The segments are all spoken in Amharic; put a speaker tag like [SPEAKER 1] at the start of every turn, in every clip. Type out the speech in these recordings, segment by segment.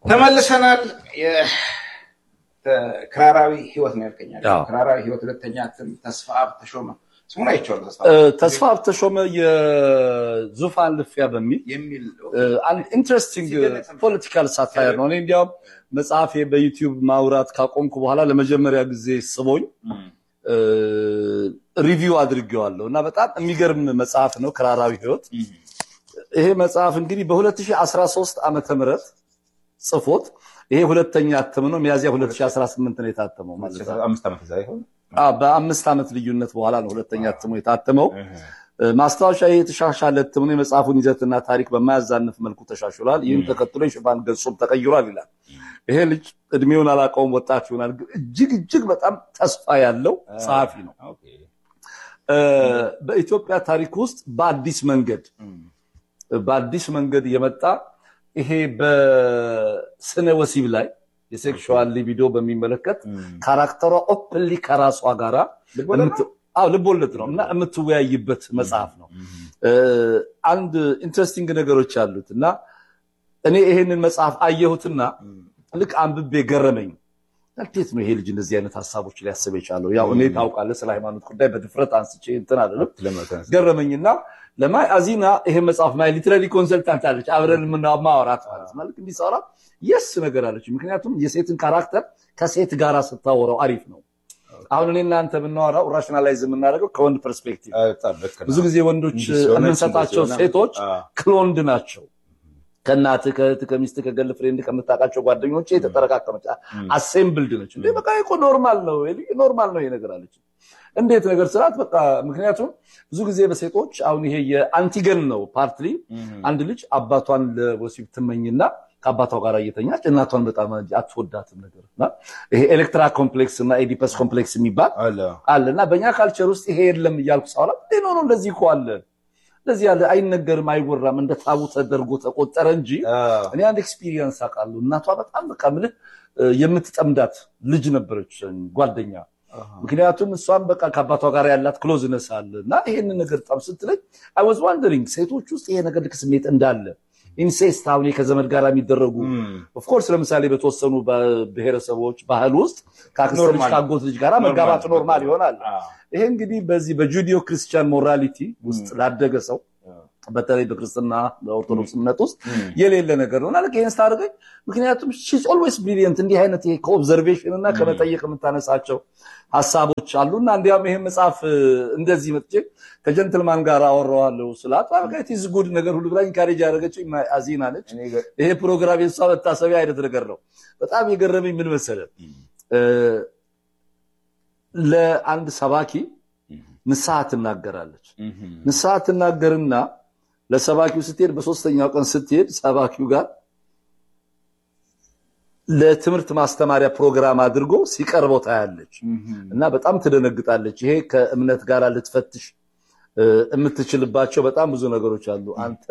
[SPEAKER 1] ተመልሰናል። ክራራዊ ህይወት ነው ያልከኛል።
[SPEAKER 2] አዎ።
[SPEAKER 1] ክራራዊ ህይወት ሁለተኛ እትም ተስፋ አብ ተሾመ ስሙን አይቼዋለሁ። ተስፋ
[SPEAKER 2] እ፣
[SPEAKER 1] አብ
[SPEAKER 2] ተስፋ ተሾመ የዙፋን ልፊያ በሚል
[SPEAKER 1] የሚል
[SPEAKER 2] እ፣ አንድ ኢንትረስቲንግ ፖለቲካል ሳታየር ነው። እኔ እንዲያውም መጽሐፌ በዩቲዩብ ማውራት ካቆምኩ በኋላ ለመጀመሪያ ጊዜ ስቦኝ እ፣ ሪቪው አድርጌዋለሁ እና በጣም የሚገርም መጽሐፍ ነው ክራራዊ ህይወት። ይሄ መጽሐፍ እንግዲህ በ2013 ዓመተ ምህረት ጽፎት ይሄ ሁለተኛ እትም ነው። ሚያዚያ 2018 ነው የታተመው ማለት ነው።
[SPEAKER 1] አምስት ዓመት እዛ ይሆን
[SPEAKER 2] አዎ፣ በአምስት ዓመት ልዩነት በኋላ ነው ሁለተኛ እትሙ የታተመው። እ፣ ማስታወሻ ይሄ የተሻሻለ እትም ነው። የመጽሐፉን ይዘትና ታሪክ በማያዛንፍ መልኩ ተሻሽሏል። ይህም ተከትሎ የሽፋን ገጹም ተቀይሯል ይላል። ይሄ ልጅ እድሜውን አላውቀውም፣ ወጣት ይሆናል። ግን እጅግ እጅግ በጣም ተስፋ ያለው ጸሐፊ ነው።
[SPEAKER 1] ኦኬ።
[SPEAKER 2] እ፣ በኢትዮጵያ ታሪክ ውስጥ በአዲስ መንገድ በአዲስ መንገድ የመጣ ይሄ በስነ ወሲብ ላይ የሴክሹዋል ሊቢዶ በሚመለከት ካራክተሯ ኦፕንሊ ከራሷ ጋራ
[SPEAKER 1] ልቦለድ ነው?
[SPEAKER 2] የምት- አዎ ልቦለድ ነው እና የምትወያይበት መጽሐፍ ነው። እ፣ አንድ ኢንትረስቲንግ ነገሮች አሉት እና እኔ ይሄንን መጽሐፍ አየሁትና ልክ አንብቤ ገረመኝ። እንዴት ነው ይሄ ልጅ እንደዚህ አይነት ሀሳቦች ሊያስብ የቻለው? ያው እኔ ታውቃለህ ስለ ሃይማኖት ጉዳይ በድፍረት አንስቼ እንትን አይደለም
[SPEAKER 1] ለመተንስ
[SPEAKER 2] ገረመኝና ለማይ አዚና ይሄ መጽሐፍ ማይ ሊትራሊ ኮንሰልታንት አለች አብረን የምና- ማውራት ማለት ማለት እንዲሰራ የስ ነገር አለች። ምክንያቱም የሴትን ካራክተር ከሴት ጋራ ስታወራው አሪፍ ነው። አሁን እኔ እናንተ የምናወራው ራሽናላይዝ የምናደርገው ከወንድ ፐርስፔክቲቭ
[SPEAKER 1] በጣም ልክ ነው።
[SPEAKER 2] ብዙ ጊዜ ወንዶች
[SPEAKER 1] እንዲህ ሲሆነች
[SPEAKER 2] የምንሰጣቸው
[SPEAKER 1] እንደዚህ ሆነ።
[SPEAKER 2] ሴቶች
[SPEAKER 1] አዎ።
[SPEAKER 2] ክሎንድ ናቸው። ከእናትህ ከእህትህ ከሚስትህ ከገል ፍሬንድ ከምታውቃቸው ጓደኞች የተጠረቃቀመች አሴምብልድ ነች። እንዴ በቃ ይሄ እኮ ኖርማል ነው ይሄ ልጅ ኖርማል ነው ይሄ ነገር አለች። እንዴት ነገር ስርዓት በቃ ምክንያቱም ብዙ ጊዜ በሴቶች አሁን ይሄ የአንቲገን ነው ፓርትሊ አንድ ልጅ አባቷን ለወሲብ ትመኝና ከአባቷ ጋር እየተኛች እናቷን በጣም አትወዳትም ነገር እና ይሄ ኤሌክትራ ኮምፕሌክስ እና ኤዲፐስ ኮምፕሌክስ የሚባል
[SPEAKER 1] አለ።
[SPEAKER 2] አለ እና በእኛ ካልቸር ውስጥ ይሄ የለም እያልኩ ሳወራ እንዴ ኖ ኖ እንደዚህ እኮ አለ እንደዚህ ያለ አይነገርም አይወራም እንደ ታቡ ተደርጎ ተቆጠረ እንጂ
[SPEAKER 1] አዎ።
[SPEAKER 2] እኔ አንድ ኤክስፒሪየንስ አውቃለሁ እናቷ በጣም በቃ ምልህ እ፣ የምትጠምዳት ልጅ ነበረች ጓደኛ ምክንያቱም እሷም በቃ ከአባቷ ጋር ያላት ክሎዝነስ አለ እና ይሄንን ነገር በጣም ስትለኝ አይ ዋዝ ዋንደሪንግ ሴቶች ውስጥ ይሄ ነገር ልክ ስሜት እንዳለ ኢንሴስት አሁን ከዘመድ ጋር የሚደረጉ ኦፍኮርስ ለምሳሌ በተወሰኑ ብሔረሰቦች ባህል ውስጥ ከአክስት ልጅ
[SPEAKER 1] ኖርማል።
[SPEAKER 2] ከአጎት ልጅ ጋር መጋባት ኖርማል ይሆናል። ይሄ እንግዲህ በዚህ በጁዲዮ ክርስቲያን ሞራሊቲ ውስጥ ላደገ ሰው በተለይ በክርስትና በኦርቶዶክስ እምነት ውስጥ የሌለ ነገር ነው እና ልክ ይህን ስታደርገኝ ምክንያቱም ሺዝ ኦልዌይስ ብሪሊየንት እንዲህ አይነት ይሄ ከኦብዘርቬሽን እና ከመጠየቅ የምታነሳቸው ሀሳቦች አሉ እና እንዲያውም ይህን መጽሐፍ እ፣ እንደዚህ መጥቼ ከጀንትልማን ጋር አወራዋለሁ ስላት ቲዝ ጉድ ነገር ሁሉ ብላ ኢንካሬጅ ያደረገችው አዚና ነች።
[SPEAKER 1] እኔ ገ-
[SPEAKER 2] ይሄ ፕሮግራም የሷ መታሰቢያ አይነት ነገር ነው። በጣም የገረመኝ ምን መሰለ እ፣ ለአንድ ሰባኪ ንስሐ ትናገራለች። ንስሐ ትናገርና ለሰባኪው ስትሄድ በሶስተኛው ቀን ስትሄድ ሰባኪው ጋር ለትምህርት ማስተማሪያ ፕሮግራም አድርጎ ሲቀርበው ታያለች እና በጣም ትደነግጣለች። ይሄ ከእምነት ጋር ልትፈትሽ እ፣ የምትችልባቸው በጣም ብዙ ነገሮች አሉ። አንተ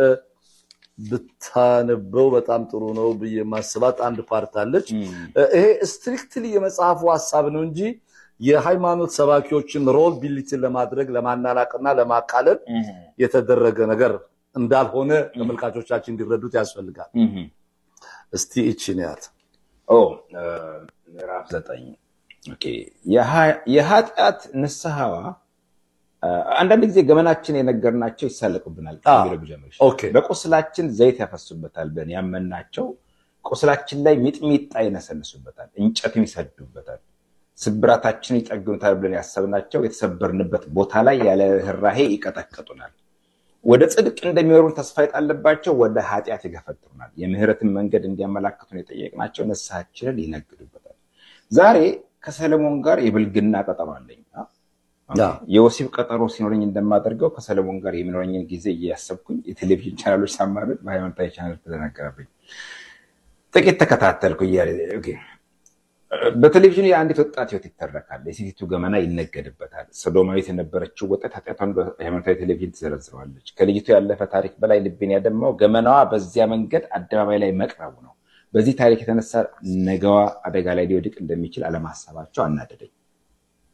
[SPEAKER 2] ብታነበው በጣም ጥሩ ነው ብዬ ማስባት አንድ ፓርት አለች። እ፣ ይሄ ስትሪክትሊ የመጽሐፉ ሀሳብ ነው እንጂ የሃይማኖት ሰባኪዎችን ሮል ቢሊቲን ለማድረግ ለማናናቅና ለማቃለል የተደረገ ነገር እንዳልሆነ ተመልካቾቻችን እንዲረዱት ያስፈልጋል። እስቲ እቺን ያት
[SPEAKER 1] ኦ እ፣ ምዕራፍ ዘጠኝ ኦኬ። የሀ- የኃጢአት ንስሐዋ እ፣ አንዳንድ ጊዜ ገመናችን የነገርናቸው ይሳለቁብናል።
[SPEAKER 2] አዎ።
[SPEAKER 1] ከሚለው ብጀምር ይሻላል።
[SPEAKER 2] ኦኬ
[SPEAKER 1] በቁስላችን ዘይት ያፈሱበታል ብለን ያመናቸው ቁስላችን ላይ ሚጥሚጣ ይነሰንሱበታል፣ እንጨትም ይሰዱበታል። ስብራታችን ይጠግኑታል ብለን ያሰብናቸው የተሰበርንበት ቦታ ላይ ያለ ርኅራሄ ይቀጠቅጡናል። ወደ ጽድቅ እንደሚወሩን ተስፋ የጣለባቸው ወደ ኃጢአት ይገፈትሩናል። የምህረትን መንገድ እንዲያመላክቱን የጠየቅናቸው ንስሐችንን ይነግዱበታል። ዛሬ ከሰለሞን ጋር የብልግና ቀጠሮ አለኝ።
[SPEAKER 2] ያ።
[SPEAKER 1] የወሲብ ቀጠሮ ሲኖረኝ እንደማደርገው ከሰለሞን ጋር የሚኖረኝን ጊዜ እያሰብኩኝ የቴሌቪዥን ቻናሎች ሳማርጥ በሃይማኖታዊ ቻናል ተነገረብኝ። ጥቂት ተከታተልኩ እያለ ኦኬ። በቴሌቪዥኑ የአንዲት ወጣት ህይወት ይተረካል። የሴቲቱ ገመና ይነገድበታል። ሰዶማዊት የነበረችው ወጣት ኃጢአቷን በሃይማኖታዊ ቴሌቪዥን ትዘረዝረዋለች። ከልጅቱ ያለፈ ታሪክ በላይ ልቤን ያደማው ገመናዋ በዚያ መንገድ አደባባይ ላይ መቅረቡ ነው። በዚህ ታሪክ የተነሳ ነገዋ አደጋ ላይ ሊወድቅ እንደሚችል አለማሰባቸው አናደደኝ።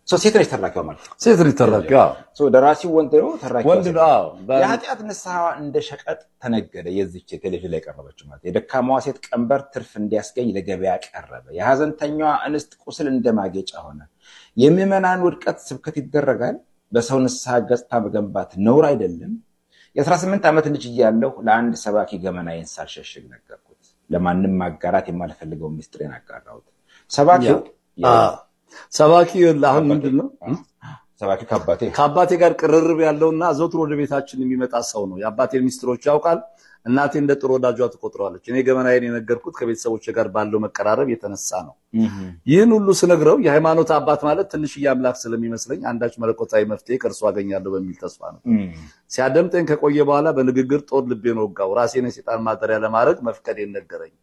[SPEAKER 1] ሴት ነች ተራኪዋ ማለት ነው።
[SPEAKER 2] ሴት ልጅ ተራኪዋ
[SPEAKER 1] ደራሲው ወንድ ነው፣ ተራኪዋ
[SPEAKER 2] ወንድ
[SPEAKER 1] ሴት
[SPEAKER 2] ነው።
[SPEAKER 1] ነው።
[SPEAKER 2] አዎ፣ በ-
[SPEAKER 1] የኃጢአት ንስሐ እንደ ሸቀጥ ተነገደ። የዚች ቴሌቪዥን ላይ ቀረበችው ማለት የደካማዋ ሴት ቀንበር ትርፍ እንዲያስገኝ ለገበያ ቀረበ። የሐዘንተኛዋ እንስት ቁስል እንደ ማጌጫ ሆነ። የምዕመናን ውድቀት ስብከት ይደረጋል። በሰው ንስሐ ገጽታ መገንባት ነውር አይደለም። የ18 ዓመት ልጅ እያለሁ ለአንድ ሰባኪ ገመናዬን ሳልሸሽግ ነገርኩት። ለማንም ማጋራት የማልፈልገው ሚስጥሬን አጋራሁት። ሰባኪው
[SPEAKER 2] አዎ። ሰባኪ አሁን ምንድን ነው
[SPEAKER 1] ሰባኪው ከአባቴ
[SPEAKER 2] ከአባቴ ጋር ቅርርብ ያለውና ዘውትር ወደ ቤታችን የሚመጣ ሰው ነው። የአባቴን ሚስጥሮች ያውቃል። እናቴ እንደ ጥሩ ወዳጇ ትቆጥረዋለች። እኔ ገመናዬን የነገርኩት ከቤተሰቦች ጋር ባለው መቀራረብ የተነሳ ነው። ይህን ሁሉ ስነግረው የሃይማኖት አባት ማለት ትንሽዬ አምላክ ስለሚመስለኝ አንዳች መለኮታዊ መፍትሄ ከእርሱ አገኛለሁ በሚል ተስፋ ነው። ሲያደምጠኝ ከቆየ በኋላ በንግግር ጦር ልቤን ወጋው። ራሴን የሴጣን ማደሪያ ለማድረግ መፍቀዴን ነገረኝ።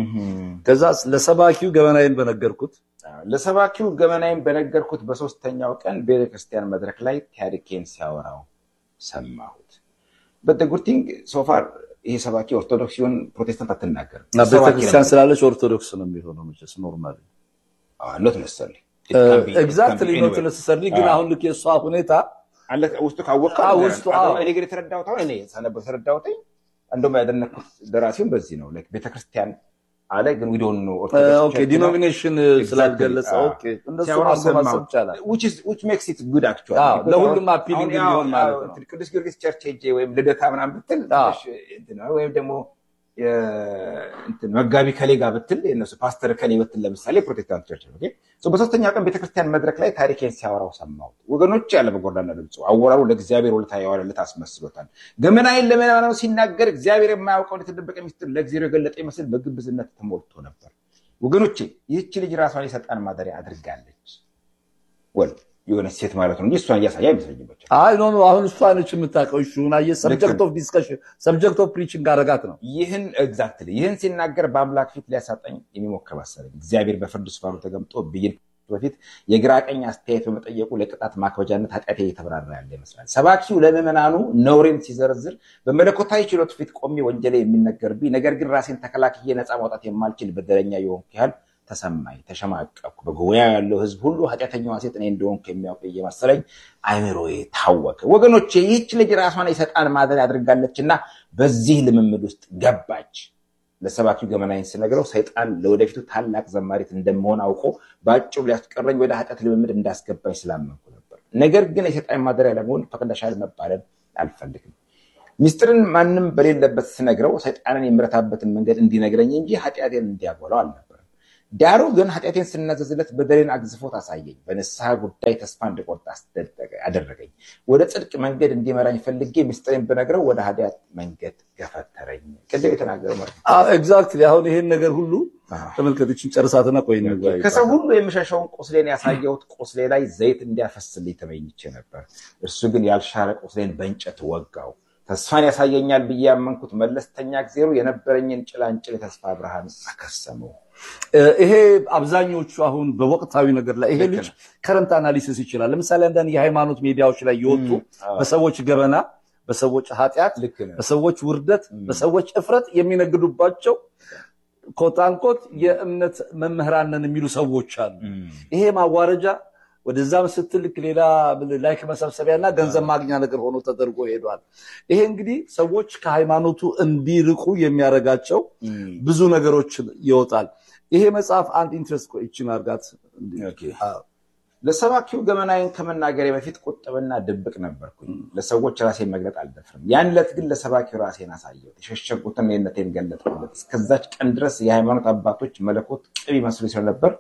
[SPEAKER 2] ከዛ ለሰባኪው ገመናዬን በነገርኩት
[SPEAKER 1] ለሰባኪው ገመናዬን በነገርኩት በሶስተኛው ቀን ቤተክርስቲያን መድረክ ላይ ታሪኬን ሲያወራው ሰማሁት። በደጉርቲንግ ሶፋር ይሄ ሰባኪ ኦርቶዶክስ ሲሆን ፕሮቴስታንት አትናገርም።
[SPEAKER 2] ቤተክርስቲያን ስላለች ኦርቶዶክስ ነው የሚሆነው መቼስ ኖርማሊ
[SPEAKER 1] ኖት መሰለኝ
[SPEAKER 2] ኤግዛክትሊ ኖት ነሰሰሪ ግን አሁን ልክ የእሷ ሁኔታ
[SPEAKER 1] አለ ውስጡ ካወቀ
[SPEAKER 2] አዎ፣ ውስጡ፣ አዎ።
[SPEAKER 1] እኔ ግን የተረዳሁት አሁን እኔ ሳነበው የተረዳሁት እንደውም ያደነኩት ደራሲውን በዚህ ነው ላይክ ቤተክርስቲያን አለ ግን ዊዶን ነው
[SPEAKER 2] ኦኬ ዲኖሚኔሽን ስላልገለጸ ኦኬ እንደሱ ማሰብ ማሰብ ይቻላል።
[SPEAKER 1] ዊች ሜክስ ኢት ጉድ አክቹዋሊ
[SPEAKER 2] አዎ፣ ለሁሉም appealing እንዲሆን ማለት ነው።
[SPEAKER 1] ቅዱስ ጊዮርጊስ ቸርች ሄጄ ወይም ልደታ ምናምን ብትል
[SPEAKER 2] አዎ።
[SPEAKER 1] ትንሽ እንትን ነው። ወይም ደግሞ የ- እንትን መጋቢ ከሌ ጋር ብትል የእነሱ ፓስተር ከሌ ብትል ለምሳሌ ፕሮቴስታንት ቸርች ነው። ኦኬ ሶ በሶስተኛው ቀን ቤተክርስቲያን መድረክ ላይ ታሪኬን ሲያወራው ሰማሁት። ወገኖች ያለ በጎርዳና ድምፁ አወራሩ ለእግዚአብሔር ውለታ የዋለለት አስመስሎታል። ገመናዬን ለምዕመናኑ ሲናገር እግዚአብሔር የማያውቀውን የተደበቀ ሚስጥር ለእግዚአብሔር የገለጠ ይመስል በግብዝነት ተሞልቶ ነበር። ወገኖቼ ይህች ልጅ ራሷን የሰይጣን ማደሪያ አድርጋለች። ወል የሆነች ሴት ማለት ነው እንጂ እሷን እያሳየ አይመስለኝም። ብቻ
[SPEAKER 2] አይ ኖ ኖ አሁን እሷ ነች የምታውቀው። እሺ አየህ፣ ሰብጀክት ኦፍ ዲስከሽን ሰብጀክት ኦፍ ፕሪቺንግ አረጋት ነው።
[SPEAKER 1] ይህን ኤግዛክትሊ ይህን ሲናገር በአምላክ ፊት ሊያሳጠኝ የሚሞክር መሰለኝ። እግዚአብሔር በፍርድ ዙፋኑ ተቀምጦ ብይን በፊት የግራ ቀኝ አስተያየት በመጠየቁ ለቅጣት ማክበጃነት ኃጢአቴ እየተብራራ ያለ ይመስላል። ሰባኪው ለምዕመናኑ ነውሬን ሲዘረዝር በመለኮታዊ ችሎት ፊት ቆሜ ወንጀሌ የሚነገርብኝ ነገር ግን ራሴን ተከላክዬ ነፃ ማውጣት የማልችል በደለኛ የሆንኩ ያህል ተሰማኝ፣ ተሸማቀቅኩ። በጉባኤ ያለው ሕዝብ ሁሉ ኃጢአተኛዋ ሴት እኔ እንደሆንኩ የሚያውቅ እየመሰለኝ አይምሮዬ ታወከ። ወገኖቼ ይህች ልጅ ራሷን የሰይጣን ማደሪያ አድርጋለችና በዚህ ልምምድ ውስጥ ገባች። ለሰባኪው ገመናዬን ስነግረው ሰይጣን ለወደፊቱ ታላቅ ዘማሪት እንደመሆን አውቆ በአጭሩ ሊያስቀረኝ ወደ ኃጢአት ልምምድ እንዳስገባኝ ስላመንኩ ነበር። ነገር ግን የሰይጣን ማደሪያ ለመሆን ፈቅደሻል መባለን አልፈልግም። ሚስጥርን ማንም በሌለበት ስነግረው ሰይጣንን የምረታበትን መንገድ እንዲነግረኝ እንጂ ኃጢአቴን እንዲያጎላው አልነበረም። ዳሩ ግን ኃጢአቴን ስናዘዝለት በደሌን አግዝፎት አሳየኝ። በንስሐ ጉዳይ ተስፋ እንድቆርጥ አደረገኝ። ወደ ጽድቅ መንገድ እንዲመራኝ ፈልጌ ሚስጥሬን ብነግረው ወደ ኃጢአት መንገድ ገፈተረኝ። ቅድም የተናገረው ማለት ነው።
[SPEAKER 2] ኤግዛክትሊ አሁን ይሄን ነገር ሁሉ ተመልከቶችን ጨርሳትና ቆይ እንወያይ።
[SPEAKER 1] ከሰው ሁሉ የምሸሸውን ቁስሌን ያሳየሁት ቁስሌ ላይ ዘይት እንዲያፈስልኝ ተመኝቼ ነበር። እርሱ ግን ያልሻረ ቁስሌን በእንጨት ወጋው። ተስፋን ያሳየኛል ብዬ ያመንኩት መለስተኛ ጊዜሩ የነበረኝን ጭላንጭል የተስፋ ብርሃን አከሰመው።
[SPEAKER 2] ይሄ አብዛኞቹ አሁን በወቅታዊ ነገር ላይ ይሄ ልጅ ከረንት አናሊሲስ ይችላል። ለምሳሌ አንዳንድ የሃይማኖት ሚዲያዎች ላይ የወጡ በሰዎች ገበና፣ በሰዎች ኃጢአት፣
[SPEAKER 1] ልክ ነህ።
[SPEAKER 2] በሰዎች ውርደት፣ በሰዎች እፍረት የሚነግዱባቸው ኮታንኮት የእምነት መምህራን ነን የሚሉ ሰዎች አሉ። ይሄ ማዋረጃ ወደዛም ስትል ልክ ሌላ ላይክ መሰብሰቢያ እና ገንዘብ ማግኛ ነገር ሆኖ ተደርጎ ሄዷል። ይሄ እንግዲህ ሰዎች ከሃይማኖቱ እንዲርቁ የሚያደርጋቸው ብዙ ነገሮች ይወጣል። ይሄ መጽሐፍ አንድ ኢንትረስት ይችን አርጋት
[SPEAKER 1] ለሰባኪው ገመናዬን ከመናገሬ በፊት ቁጥብና ድብቅ ነበርኩኝ። ለሰዎች ራሴን መግለጥ አልደፍርም። ያን ዕለት ግን ለሰባኪው ራሴን አሳየሁት፣ የሸሸጉትን እኔነቴን ገለጥኩለት። እስከዛች ቀን ድረስ የሃይማኖት አባቶች መለኮት ቅብ ይመስሉ ስለነበር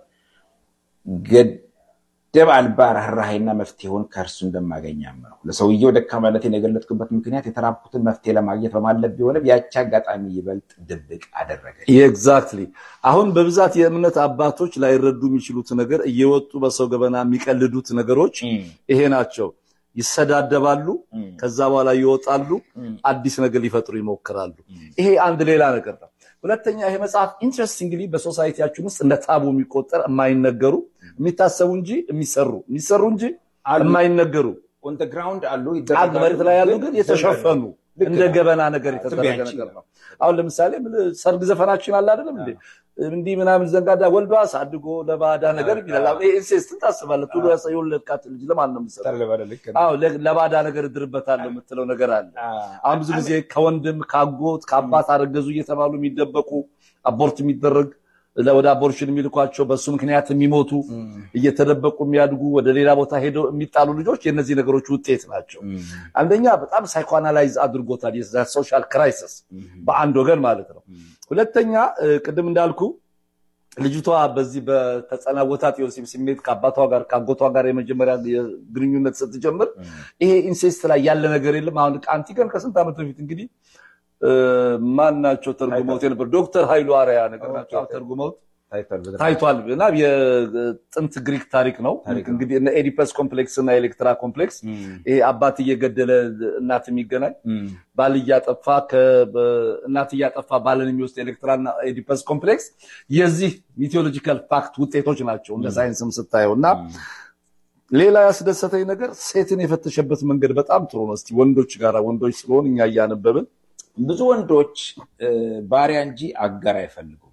[SPEAKER 1] ገደብ አልባ ርኅራኄና መፍትሄውን ከእርሱ እንደማገኝ አመንኩ። ለሰውየው ደካማነቴን የገለጥኩበት ምክንያት የተራብኩትን መፍትሄ ለማግኘት በማለብ ቢሆንም ያቺ አጋጣሚ ይበልጥ ድብቅ አደረገ።
[SPEAKER 2] ኤግዛክትሊ አሁን በብዛት የእምነት አባቶች ላይረዱ የሚችሉት ነገር እየወጡ በሰው ገበና የሚቀልዱት ነገሮች ይሄ ናቸው። ይሰዳደባሉ፣ ከዛ በኋላ ይወጣሉ፣ አዲስ ነገር ሊፈጥሩ ይሞክራሉ። ይሄ አንድ ሌላ ነገር ነው። ሁለተኛ ይሄ መጽሐፍ ኢንትረስቲንግሊ በሶሳይቲያችን ውስጥ እንደ ታቡ የሚቆጠር የማይነገሩ የሚታሰቡ እንጂ የሚሰሩ የሚሰሩ እንጂ የማይነገሩ
[SPEAKER 1] ኦን ግራውንድ አሉ
[SPEAKER 2] አንድ መሬት ላይ ያሉ ግን የተሸፈኑ እንደ ገበና ነገር የተደረገ ነገር ነው። አሁን ለምሳሌ ሰርግ ዘፈናችን አለ አይደለም እንዴ እንዲህ ምናምን ዘንጋዳ ወልዶ አሳድጎ ለባዳ ነገር ይላል። ኢንሴስትን ታስባለህ። ቱሎ የወለድካት ልጅ ለማን ነው የምትሰጠው? ለባዳ ነገር እድርበታለሁ የምትለው ነገር አለ። አሁን ብዙ ጊዜ ከወንድም ከአጎት ከአባት አረገዙ እየተባሉ የሚደበቁ አቦርት የሚደረግ ወደ አቦርሽን የሚልኳቸው በሱ ምክንያት የሚሞቱ እየተደበቁ የሚያድጉ ወደ ሌላ ቦታ ሄደው የሚጣሉ ልጆች የእነዚህ ነገሮች ውጤት ናቸው። አንደኛ በጣም ሳይኮአናላይዝ አድርጎታል ሶሻል ክራይሲስ በአንድ ወገን ማለት ነው። ሁለተኛ ቅድም እንዳልኩ ልጅቷ በዚህ በተጸናወታት የወሲብ ስሜት ከአባቷ ጋር ከአጎቷ ጋር የመጀመሪያ ግንኙነት ስትጀምር ይሄ ኢንሴስት ላይ ያለ ነገር የለም። አሁን አንቲገን ከስንት ዓመት በፊት እንግዲህ ማን ናቸው ተርጉመውት የነበር ዶክተር ኃይሉ አርያ ነገር ናቸው ተርጉመውት ታይቷል እና የጥንት ግሪክ ታሪክ ነው። እንግዲህ እነ ኤዲፐስ ኮምፕሌክስ እና ኤሌክትራ ኮምፕሌክስ ይሄ አባት እየገደለ እናት የሚገናኝ ባል እያጠፋ እናት እያጠፋ ባልን የሚወስድ ኤሌክትራና ኤዲፐስ ኮምፕሌክስ የዚህ ሚቴዎሎጂካል ፋክት ውጤቶች ናቸው እንደ ሳይንስም ስታየው እና ሌላ ያስደሰተኝ ነገር ሴትን የፈተሸበት መንገድ በጣም ጥሩ ነው። እስቲ ወንዶች ጋር ወንዶች ስለሆን እኛ እያነበብን
[SPEAKER 1] ብዙ ወንዶች ባሪያ እንጂ አጋር አይፈልጉም።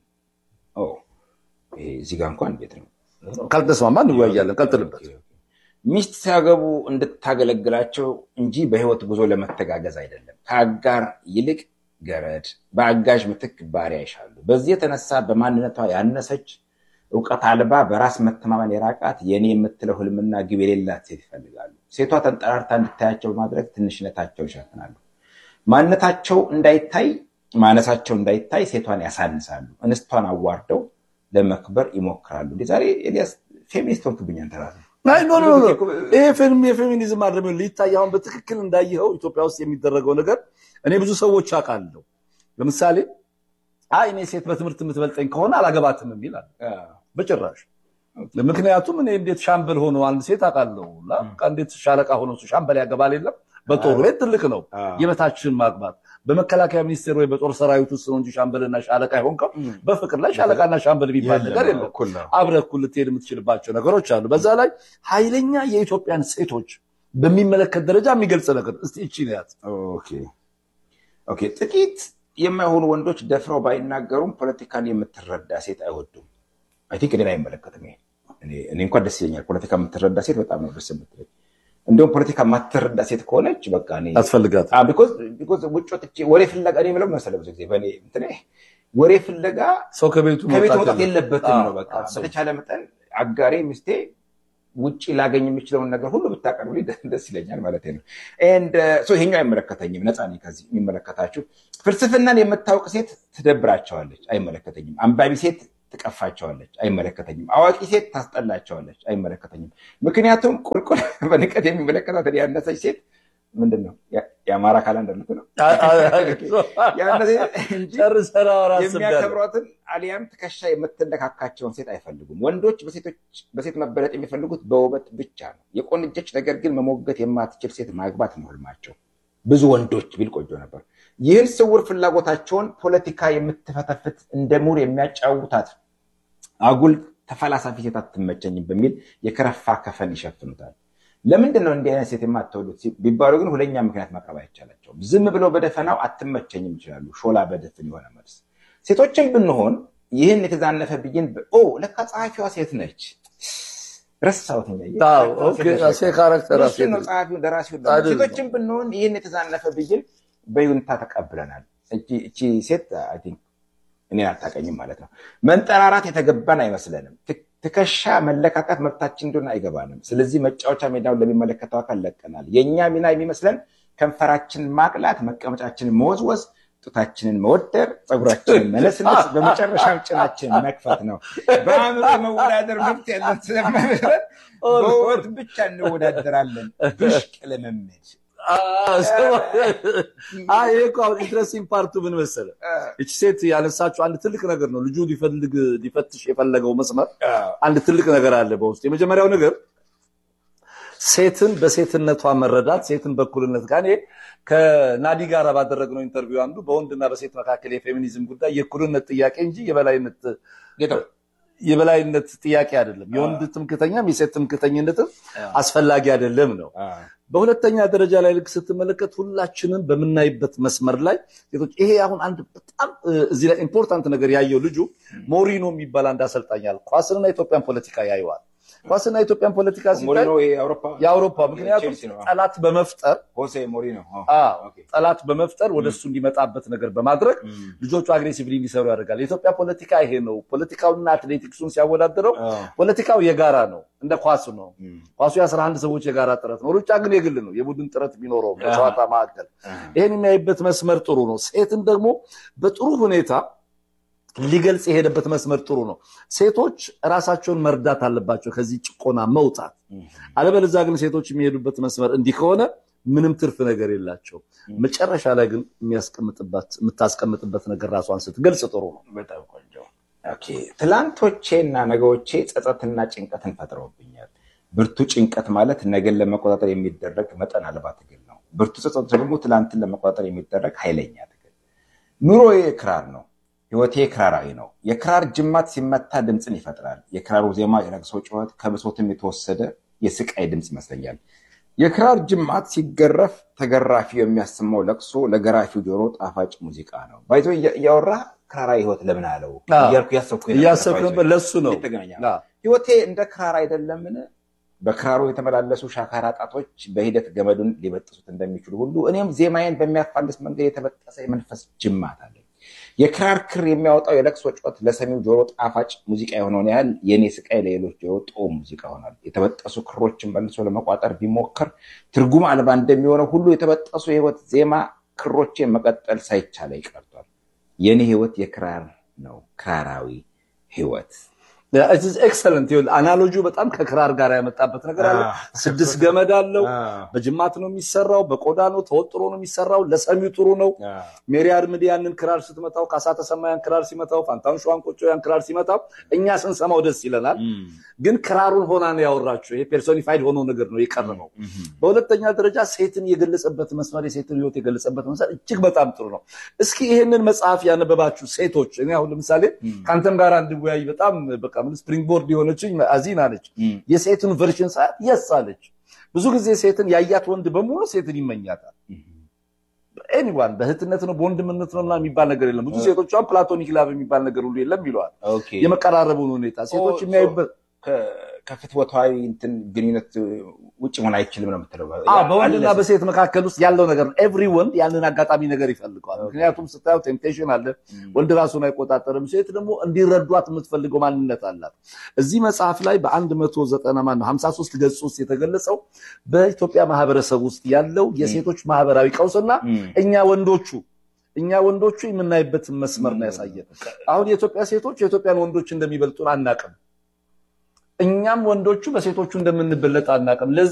[SPEAKER 1] እዚህ ጋር እንኳን ቤት ነው።
[SPEAKER 2] ካልተስማማ እንወያያለን። ቀጥልበት።
[SPEAKER 1] ሚስት ሲያገቡ እንድታገለግላቸው እንጂ በህይወት ጉዞ ለመተጋገዝ አይደለም። ከአጋር ይልቅ ገረድ፣ በአጋዥ ምትክ ባሪያ ይሻሉ። በዚህ የተነሳ በማንነቷ ያነሰች እውቀት አልባ በራስ መተማመን የራቃት የኔ የምትለው ህልምና ግብ የሌላት ሴት ይፈልጋሉ። ሴቷ ተንጠራርታ እንድታያቸው በማድረግ ትንሽነታቸውን ይሸፍናሉ። ማንነታቸው እንዳይታይ ማነሳቸው እንዳይታይ ሴቷን ያሳንሳሉ። እንስቷን አዋርደው ለመክበር ይሞክራሉ። ዛሬ ኤልያስ ፌሚኒስት ሆንክብኝ አንተ እራስህ።
[SPEAKER 2] ይሄ የፌሚኒዝም አይደለም ሊታይ አሁን በትክክል እንዳየኸው ኢትዮጵያ ውስጥ የሚደረገው ነገር እኔ ብዙ ሰዎች አውቃለሁ። ለምሳሌ አይ እኔ ሴት በትምህርት የምትበልጠኝ ከሆነ አላገባትም የሚል አለ። በጭራሽ ምክንያቱም እኔ እንዴት ሻምበል ሆኖ አንድ ሴት አውቃለሁ እንዴት ሻለቃ ሆኖ ሻምበል ያገባል የለም በጦር ቤት ትልቅ ነው የበታችን ማግባት በመከላከያ ሚኒስቴር ወይ በጦር ሰራዊት ውስጥ ነው እንጂ ሻምበልና ሻለቃ የሆንከው በፍቅር ላይ ሻለቃና ሻምበል የሚባል ነገር የለም። አብረህ እኩል ልትሄድ የምትችልባቸው ነገሮች አሉ። በዛ ላይ ኃይለኛ የኢትዮጵያን ሴቶች በሚመለከት ደረጃ የሚገልጽ ነገር እስቲ እቺ ነያት።
[SPEAKER 1] ጥቂት የማይሆኑ ወንዶች ደፍረው ባይናገሩም ፖለቲካን የምትረዳ ሴት አይወዱም። አይ ቲንክ እኔን አይመለከትም። እኔ እንኳን ደስ ይለኛል። ፖለቲካ የምትረዳ ሴት በጣም ነው ደስ የምትለኝ። እንዲሁም ፖለቲካ የማትረዳ ሴት ከሆነች በቃ
[SPEAKER 2] አስፈልጋት
[SPEAKER 1] ውጭ ወጥቼ ወሬ ፍለጋ እኔ የምለው መሰለህ ብዙ ጊዜ በእኔ እንትን ወሬ ፍለጋ
[SPEAKER 2] ሰው ከቤቱ
[SPEAKER 1] መውጣት የለበትም ነው። በቃ በተቻለ መጠን አጋሬ ሚስቴ ውጭ ላገኝ የሚችለውን ነገር ሁሉ ብታቀርብልኝ ደስ ይለኛል ማለት ነው። ይሄኛው አይመለከተኝም። ነፃ ነኝ ከዚህ የሚመለከታችሁ። ፍልስፍናን የምታውቅ ሴት ትደብራቸዋለች፣ አይመለከተኝም። አንባቢ ሴት ትቀፋቸዋለች፣ አይመለከተኝም። አዋቂ ሴት ታስጠላቸዋለች፣ አይመለከተኝም። ምክንያቱም ቁልቁል በንቀት የሚመለከታት ያነሰች ሴት ምንድን ነው የአማራ ካላንደር ልክ ነው የሚያከብሯትን አሊያም ትከሻ የምትነካካቸውን ሴት አይፈልጉም። ወንዶች በሴት መበለጥ የሚፈልጉት በውበት ብቻ ነው። የቆንጀች ነገር ግን መሞገት የማትችል ሴት ማግባት ነው ህልማቸው። ብዙ ወንዶች ቢል ቆጆ ነበር። ይህን ስውር ፍላጎታቸውን ፖለቲካ የምትፈተፍት እንደ ሙር የሚያጫውታት አጉል ተፈላሳፊ ሴት አትመቸኝም በሚል የከረፋ ከፈን ይሸፍኑታል። ለምንድን ነው እንዲህ አይነት ሴት የማትወዱት ቢባሉ ግን ሁለኛ ምክንያት ማቅረብ አይቻላቸውም። ዝም ብለው በደፈናው አትመቸኝም ይችላሉ። ሾላ በደፍን የሆነ መልስ። ሴቶችን ብንሆን ይህን የተዛነፈ ብይን ለካ ጸሐፊዋ ሴት ነች ረሳሁት። ሴቶችን ብንሆን ይህን የተዛነፈ ብይን በይሁንታ ተቀብለናል። እቺ ሴት እኔን አታውቀኝም ማለት ነው። መንጠራራት የተገባን አይመስለንም። ትከሻ መለካካት መብታችን እንደሆነ አይገባንም። ስለዚህ መጫወቻ ሜዳውን ለሚመለከተው አካል ለቀናል። የእኛ ሚና የሚመስለን ከንፈራችንን ማቅላት፣ መቀመጫችንን መወዝወዝ፣ ጡታችንን መወደር፣ ፀጉራችንን መነስነስ፣ በመጨረሻም ጭናችንን መክፈት ነው። በአእምሮ መወዳደር መብት ያለን ስለማይመስለን በውበት ብቻ እንወዳደራለን። ብሽቅ ልምምድ
[SPEAKER 2] ይሄ እኮ አሁን ኢንትረስቲንግ ፓርቱ ምን መሰለህ፣ እቺ ሴት ያነሳችው አንድ ትልቅ ነገር ነው። ልጁ ሊፈልግ ሊፈትሽ የፈለገው መስመር አንድ ትልቅ ነገር አለ በውስጥ። የመጀመሪያው ነገር ሴትን በሴትነቷ መረዳት፣ ሴትን በእኩልነት ጋር እኔ ከናዲ ጋር ባደረግነው ኢንተርቪው አንዱ በወንድና በሴት መካከል የፌሚኒዝም ጉዳይ የእኩልነት ጥያቄ እንጂ የበላይነት የበላይነት ጥያቄ አይደለም። የወንድ ትምክተኛም የሴት ትምክተኝነትም አስፈላጊ አይደለም ነው በሁለተኛ ደረጃ ላይ ልክ ስትመለከት ሁላችንም በምናይበት መስመር ላይ ሴቶች ይሄ አሁን አንድ በጣም እዚህ ላይ ኢምፖርታንት ነገር ያየው ልጁ ሞሪኖ የሚባል አንድ አሰልጣኛል ኳስንና የኢትዮጵያን ፖለቲካ ያየዋል። ኳስና የኢትዮጵያን ፖለቲካ ሲታይ የአውሮፓ ምክንያቱም ጠላት በመፍጠር
[SPEAKER 1] ሆሴ ሞሪኖ
[SPEAKER 2] ጠላት በመፍጠር ወደ እሱ እንዲመጣበት ነገር በማድረግ ልጆቹ አግሬሲቭሊ እንዲሰሩ ያደርጋል። የኢትዮጵያ ፖለቲካ ይሄ ነው። ፖለቲካውና አትሌቲክሱን ሲያወዳደረው ፖለቲካው የጋራ ነው፣ እንደ ኳሱ ነው። ኳሱ የአስራ አንድ ሰዎች የጋራ ጥረት ነው። ሩጫ ግን የግል ነው፣ የቡድን ጥረት ቢኖረው በጨዋታ መካከል ይሄን የሚያይበት መስመር ጥሩ ነው። ሴትን ደግሞ በጥሩ ሁኔታ ሊገልጽ የሄደበት መስመር ጥሩ ነው። ሴቶች ራሳቸውን መርዳት አለባቸው ከዚህ ጭቆና መውጣት። አለበለዚያ ግን ሴቶች የሚሄዱበት መስመር እንዲህ ከሆነ ምንም ትርፍ ነገር የላቸው። መጨረሻ ላይ ግን የምታስቀምጥበት ነገር ራሷን ስትገልጽ ጥሩ ነው።
[SPEAKER 1] በጣም ቆንጆ። ትላንቶቼ እና ነገዎቼ ጸጸትና ጭንቀትን ፈጥረውብኛል። ብርቱ ጭንቀት ማለት ነገን ለመቆጣጠር የሚደረግ መጠን አልባ ትግል ነው። ብርቱ ጸጸት ደግሞ ትላንትን ለመቆጣጠር የሚደረግ ኃይለኛ ትግል። ኑሮዬ ክራር ነው። ህይወቴ ክራራዊ ነው። የክራር ጅማት ሲመታ ድምፅን ይፈጥራል። የክራሩ ዜማ የለቅሶ ጩኸት ከብሶትም የተወሰደ የስቃይ ድምፅ ይመስለኛል። የክራር ጅማት ሲገረፍ ተገራፊው የሚያሰማው ለቅሶ ለገራፊው ጆሮ ጣፋጭ ሙዚቃ ነው። ባይዞ እያወራ ክራራዊ ህይወት ለምን አለው እያልኩ
[SPEAKER 2] እያሰብኩ ነበር። ለሱ ነው
[SPEAKER 1] ህይወቴ እንደ ክራር አይደለምን? በክራሩ የተመላለሱ ሻካራ ጣቶች በሂደት ገመዱን ሊበጥሱት እንደሚችሉ ሁሉ እኔም ዜማዬን በሚያፋልስ መንገድ የተበጠሰ የመንፈስ ጅማት አለ። የክራር ክር የሚያወጣው የለቅሶ ጩኸት ለሰሚው ጆሮ ጣፋጭ ሙዚቃ የሆነውን ያህል የእኔ ስቃይ ለሌሎች ጆሮ ጦም ሙዚቃ ሆናል። የተበጠሱ ክሮችን መልሶ ለመቋጠር ቢሞከር ትርጉም አልባ እንደሚሆነው ሁሉ የተበጠሱ የህይወት ዜማ ክሮችን መቀጠል ሳይቻለ ይቀርቷል። የእኔ ህይወት የክራር ነው፣ ክራራዊ ህይወት።
[SPEAKER 2] ኤክሰለንት አናሎጂው በጣም ከክራር ጋር ያመጣበት ነገር አለ። ስድስት ገመድ አለው። በጅማት ነው የሚሰራው፣ በቆዳ ነው ተወጥሮ ነው የሚሰራው። ለሰሚው ጥሩ ነው። ሜሪ አርምዴ ያንን ክራር ስትመታው፣ ካሳ ተሰማ ያን ክራር ሲመታው፣ ፋንታውን ሸዋንቆጮ ያን ክራር ሲመታው እኛ ስንሰማው ደስ ይለናል። ግን ክራሩን ሆና ነው ያወራችው። ይሄ ፔርሶኒፋይድ ሆኖ ነገር ነው የቀረበው። በሁለተኛ ደረጃ ሴትን የገለጸበት መስመር፣ የሴትን ህይወት የገለጸበት መስመር እጅግ በጣም ጥሩ ነው። እስኪ ይሄንን መጽሐፍ ያነበባችሁ ሴቶች እኔ አሁን ለምሳሌ ከአንተም ጋር እንድወያይ በጣም በቃ ምን ስፕሪንግ ቦርድ የሆነችኝ አዚን አለች። የሴትን ቨርሽን ሰዓት የስ አለች። ብዙ ጊዜ ሴትን ያያት ወንድ በሙሉ ሴትን ይመኛታል። ኤኒዋን በእህትነት ነው በወንድምነት ነው የሚባል ነገር የለም። ብዙ ሴቶች ፕላቶኒክ ላቭ የሚባል ነገር ሁሉ የለም ይለዋል። የመቀራረቡን ሁኔታ ሴቶች የሚያዩበት
[SPEAKER 1] ከፍትወታዊ እንትን ግንኙነት ውጭ መሆን አይችልም ነው የምትለው።
[SPEAKER 2] በወንድና በሴት መካከል ውስጥ ያለው ነገር ነው። ኤቭሪ ወንድ ያንን አጋጣሚ ነገር ይፈልገዋል። ምክንያቱም ስታየው ቴምፕቴሽን አለ። ወንድ ራሱን አይቆጣጠርም። ሴት ደግሞ እንዲረዷት የምትፈልገው ማንነት አላት። እዚህ መጽሐፍ ላይ በአንድ መቶ ዘጠና ማነው ሀምሳ ሶስት ገጽ ውስጥ የተገለጸው በኢትዮጵያ ማህበረሰብ ውስጥ ያለው የሴቶች ማህበራዊ ቀውስና እኛ ወንዶቹ እኛ ወንዶቹ የምናይበትን መስመር ነው ያሳየን። አሁን የኢትዮጵያ ሴቶች የኢትዮጵያን ወንዶች እንደሚበልጡን አናቅም። እኛም ወንዶቹ በሴቶቹ እንደምንበለጥ አናቅም።